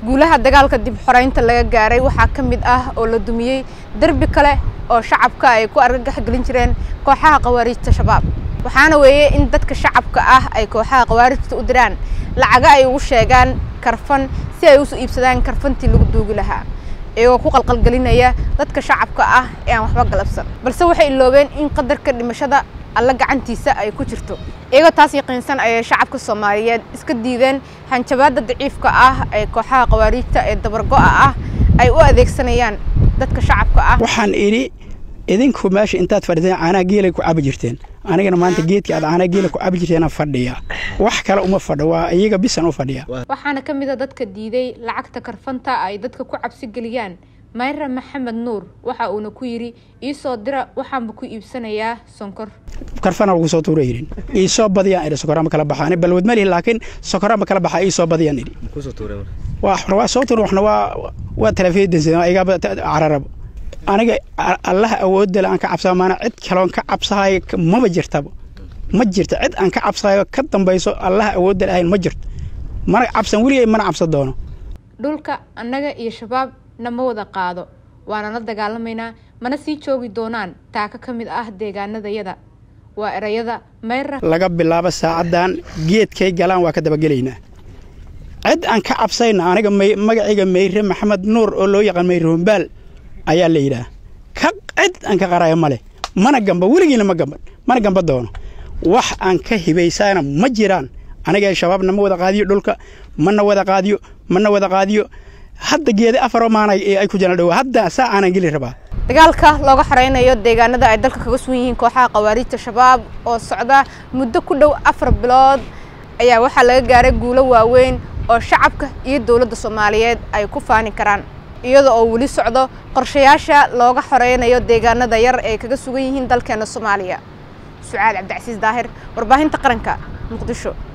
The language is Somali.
guulaha dagaalka dib xoreynta laga gaaray waxaa ka mid ah oo la dumiyey derbi kale oo shacabka ay ku argagax gelin jireen kooxaha khawaariijta shabaab waxaana weeye in dadka shacabka ah ay kooxaha khawaarijta u diraan lacaga ay ugu sheegaan karfan si ay usoo iibsadaan karfantii lagu duugi lahaa iyagoo ku qalqalgelinaya dadka shacabka ah ee aan waxba galabsan balse waxay iloobeen in qadarka dhimashada alla gacantiisa ay ku jirto iyagoo taas yaqiinsan ayay shacabka soomaaliyeed iska diideen hanjabaadda daciifka ah ee kooxaha khawaariijta ee dabargo'a ah ay u adeegsanayaan dadka shacabka ah waxaan idhi idinku meesha intaad fadhiteen caanaha geelay ku cabi jirteen anigana maanta geedka aad caanaha geela ku cabi jirteena fadhiya wax kale uma fadho waa iyaga bisan u fadhiya waxaana ka mid a dadka diiday lacagta karfanta ay dadka ku cabsi geliyaan mayra maxamed nuur waxa uuna ku yidhi ii soo dira waxaanba ku iibsanayaa sonkor karfana lagu soo tuura yidhin ii soo badiyaan idhi sokorama kala baxa ani balwad ma lihi laakiin sokorama kala baxa ii soo badiyaan idhi waxna waa soo tuura waxna waa waa talafeedansa igaba cararaba aniga allaha awoodale aan ka cabsaa maana cid kaloon ka cabsahayo maba jirtaba ma jirto cid aan ka cabsahayo ka dambayso allaha awoodale ahayn ma jirto mana cabsan weligay mana cabsan doono dhulka annaga iyo shabaab nama wada qaado waana la dagaalamaynaa mana sii joogi doonaan taaka ka mid ah deegaanadayada waa erayada mayra laga bilaabo saacaddan geedkay galaan waa ka dabagelaynaa cid aan ka cabsayna aniga magacayga mayre maxamed nuur oo loo yaqaan mayre hombaal ayaa la yidhaah ka cid aan ka qaraya ma leh mana gamba weligiina ma gamban mana gamba doono wax aan ka hibaysana ma jiraan aniga shabaabna ma wada qaadiyo dhulka mana wada qaadiyo mana wada qaadiyo hadda geeda afaroo maana ay ku jiraan dhow hadda saa aanan geli rabaa dagaalka looga xoreynayo deegaanada ay dalka kaga sugan yihiin kooxaha khawaariijta shabaab oo socda muddo ku dhow afar bilood ayaa waxaa laga gaaray guulo waaweyn oo shacabka iyo dowladda soomaaliyeed ay ku faani karaan iyada oo weli socdo qorshayaasha looga xoreynayo deegaanada yar ee kaga sugan yihiin dalkeena soomaaliya sucaad cabdicasiis daahir warbaahinta qaranka muqdisho